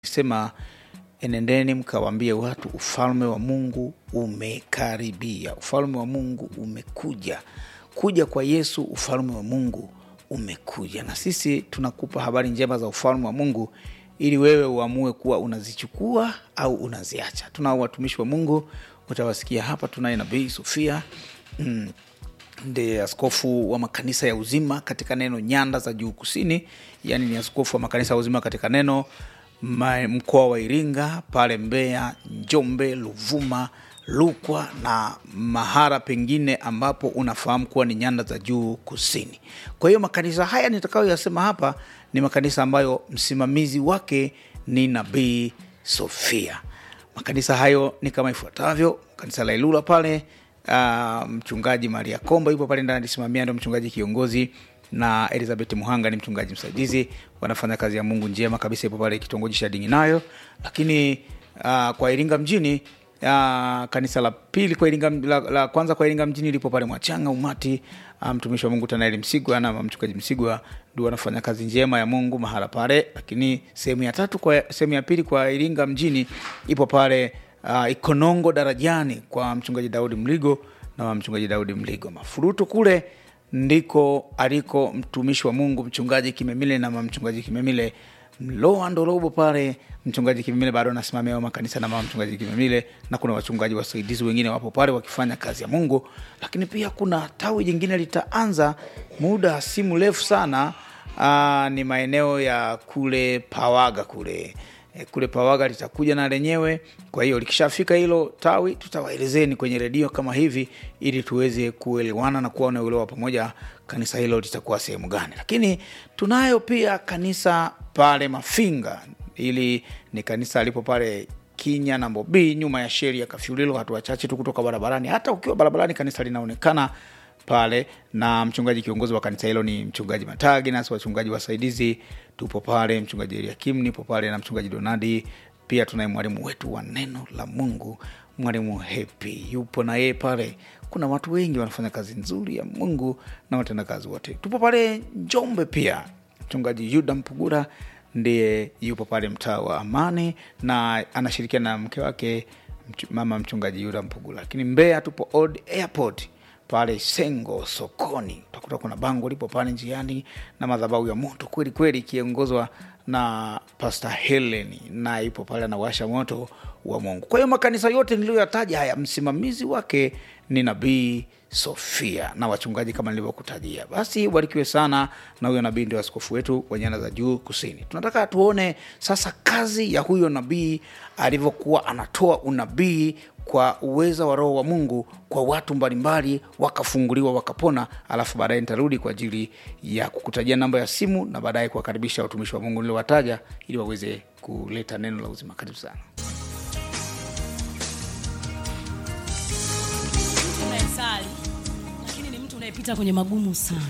sema enendeni mkawaambie watu ufalme wa mungu umekaribia ufalme wa mungu umekuja kuja kwa yesu ufalme wa mungu umekuja na sisi tunakupa habari njema za ufalme wa mungu ili wewe uamue kuwa unazichukua au unaziacha tunao watumishi wa mungu utawasikia hapa tunaye nabii sofia mm, ndiye askofu wa makanisa ya uzima katika neno nyanda za juu kusini yaani ni askofu wa makanisa ya uzima katika neno ma- mkoa wa iringa pale mbeya njombe luvuma lukwa na mahara pengine ambapo unafahamu kuwa ni nyanda za juu kusini kwa hiyo makanisa haya nitakayoyasema hapa ni makanisa ambayo msimamizi wake ni nabii sofia makanisa hayo ni kama ifuatavyo kanisa la ilula pale uh, mchungaji maria komba yupo pale ndani alisimamia ndo mchungaji kiongozi na elizabeth muhanga ni mchungaji msaidizi wanafanya kazi ya mungu njema kabisa ipo pale kitongoji cha dinginayo lakini uh, kwa iringa mjini uh, kanisa la pili kwa iringa, la, la kwanza kwa iringa mjini lipo pale mwachanga umati uh, mtumishi wa mungu tanaeli msigwa na mchungaji msigwa ndio wanafanya kazi njema ya mungu mahala pale lakini sehemu ya tatu kwa sehemu ya pili kwa iringa mjini ipo pale uh, ikonongo darajani kwa mchungaji daudi mligo na mchungaji daudi mligo mafuruto kule ndiko aliko mtumishi wa mungu mchungaji kimemile na mchungaji kimemile mloa ndorobo pale mchungaji kimemile bado anasimamia hayo makanisa na mama mchungaji kimemile na kuna wachungaji wasaidizi wengine wapo pale wakifanya kazi ya mungu lakini pia kuna tawi jingine litaanza muda si mrefu sana aa, ni maeneo ya kule pawaga kule e, kule pawaga litakuja na lenyewe kwa hiyo likishafika hilo tawi tutawaelezeni kwenye redio kama hivi ili tuweze kuelewana na kuwa na uelewa pamoja kanisa hilo litakuwa sehemu gani lakini tunayo pia kanisa pale mafinga ili ni kanisa lipo pale kinya na mbobii nyuma ya sheri ya kafyulilo hatua chache tu kutoka barabarani hata ukiwa barabarani kanisa linaonekana pale na mchungaji kiongozi wa kanisa hilo ni mchungaji matagi nasi wachungaji wasaidizi tupo pale mchungaji eliakim nipo pale na mchungaji donadi pia tunaye mwalimu wetu wa neno la mungu mwalimu hepi yupo na yeye pale kuna watu wengi wanafanya kazi nzuri ya mungu na watendakazi wote tupo pale njombe pia mchungaji yuda mpugura ndiye yupo pale mtaa wa amani na anashirikiana na mke wake mch- mama mchungaji yuda mpugura lakini mbeya tupo old airport pale sengo sokoni utakuta kuna bango lipo pale njiani na madhabahu ya moto kweli kweli ikiongozwa na pasta helen na ipo pale anawasha moto wa mungu kwa hiyo makanisa yote niliyoyataja haya msimamizi wake ni nabii sofia na wachungaji kama nilivyokutajia basi ubarikiwe sana na huyo nabii ndio askofu wetu wa nyanda za juu kusini tunataka tuone sasa kazi ya huyo nabii alivyokuwa anatoa unabii kwa uweza wa roho wa mungu kwa watu mbalimbali wakafunguliwa wakapona alafu baadaye nitarudi kwa ajili ya kukutajia namba ya simu na baadaye kuwakaribisha watumishi wa mungu niliowataja ili waweze kuleta neno la uzima karibu sana mtu unayesali lakini ni mtu unayepita kwenye magumu sana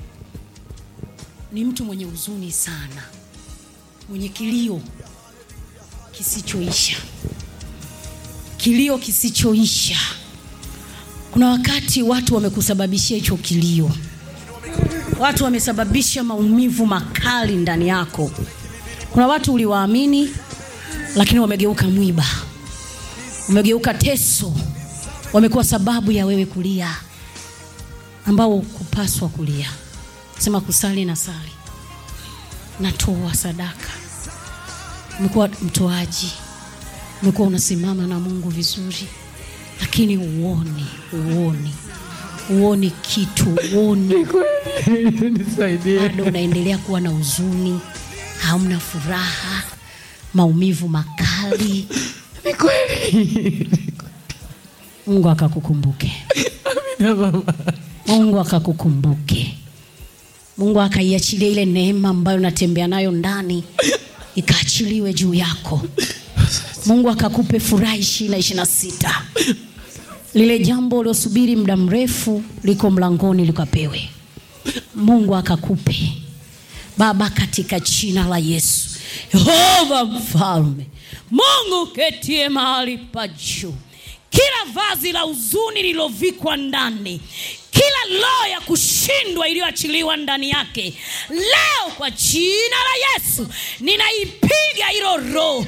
ni mtu mwenye huzuni sana mwenye kilio kisichoisha kilio kisichoisha kuna wakati watu wamekusababishia hicho kilio watu wamesababisha maumivu makali ndani yako kuna watu uliwaamini lakini wamegeuka mwiba wamegeuka teso wamekuwa sababu ya wewe kulia ambao kupaswa kulia sema kusali na sali natoa sadaka umekuwa mtoaji umekuwa unasimama na mungu vizuri lakini uoni uoni uoni kitu uoni nisaidie bado unaendelea kuwa na huzuni hauna furaha maumivu makali ni kweli mungu akakukumbuke na mama mungu akakukumbuke mungu akaiachilia ile neema ambayo unatembea nayo ndani ikaachiliwe juu yako mungu akakupe furaha ishirina ishirina sita lile jambo uliosubiri muda mrefu liko mlangoni likapewe mungu akakupe baba katika jina la yesu yehova mfalme mungu ketie mahali pa juu kila vazi la huzuni lililovikwa ndani kila roho ya kushindwa iliyoachiliwa ndani yake leo kwa jina la yesu ninaipiga hilo roho